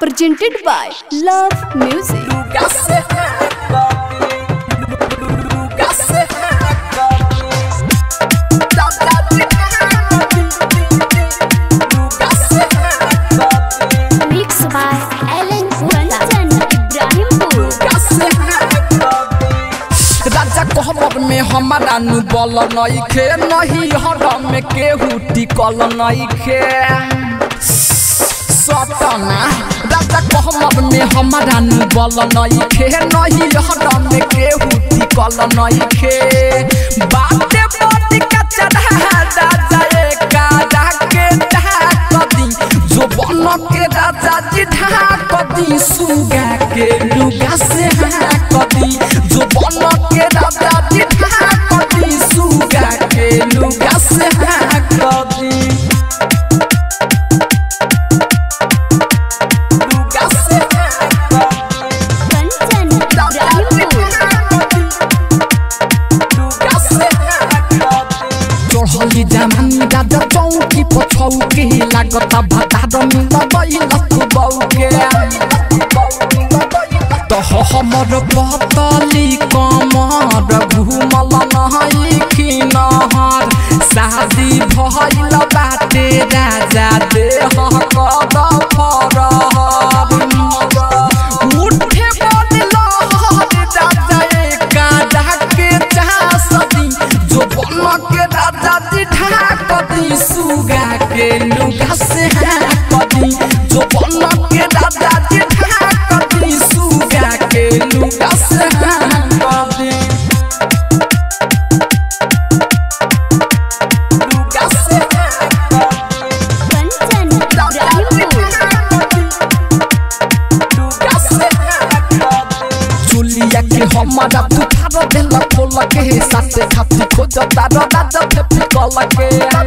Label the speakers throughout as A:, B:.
A: presented by Love Music. Mixed by Alan Kanchan Ibrahimpur.
B: राजा कहबर में हमारा नु बल नइखे नहीं हरम में केहू टिकल नइखे सतना राजा कहबर में हमारा नु बल नइखे नहीं हरम में केहू टिकल नइखे बाते बाते का चढ़ा राजा एका जाके ढाकदी जो बन के राजा जी ढाकदी सुगा के लुगा से हाँकदी जो बन के राजा जी ढाकदी सुगा के लुगा से हाँकदी लुगा से
A: Kanchan Ibrahimpur.
B: चढ़ली जमानी राजा चौकी पछौके लागत भतार मिल तू बौके तह हमर पतली कमर घुमल नहई खिनहर शादी भइल बाटे राजा देह कद फरहर उठे बदल राजा एका डाके चासदी जो बन के राजा जी ढाकदी सुगा के लुगा से हाँकदी जो बन के राजा जी ढाकदी सुगा के लुगा से हाँकदी लुगा से हाँकदी
A: Kanchan Ibrahimpur.
B: चुलिया के हमारा बुखार देला खोल के साथे खाती खोज तार राजा फेपी कल के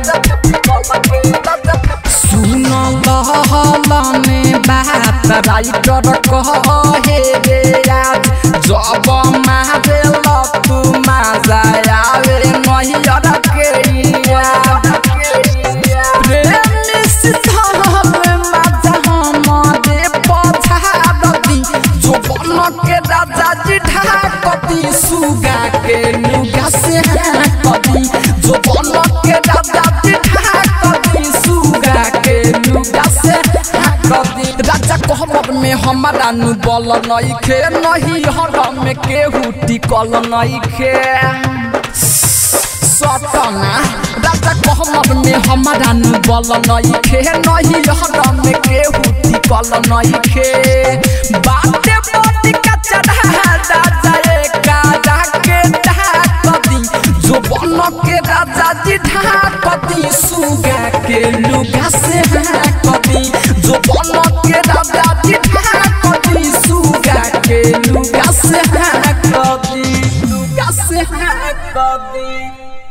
B: सुन लहलने बात राइटर कहे रे आज जब मारे तू माजा आवे नहियर के याद प्रेम सिद्धाल माजा हमारे पछाड़ती जो बन के राजा जी ढाकती सुगा के लुगा से हाँकती जो बन के राजा जी ढाकती सुगा के लुगा से हाँकती राजा कहबर में हमारा नु बल नइखे नहीं हरम में केहू टिकल नइखे सतना राजा कहमर में हमारा नु बल नइखे नहीं हरम में केहू टिकल नइखे बाते बाते का चढ़ा राजा एका जाके ढाकदी जो बन के राजा जी ढाकदी सुगा के लुगा से हाँकदी जो बन के राजा जी ढाकदी सुगा के लुगा से हाँकदी लुगा से हाँकदी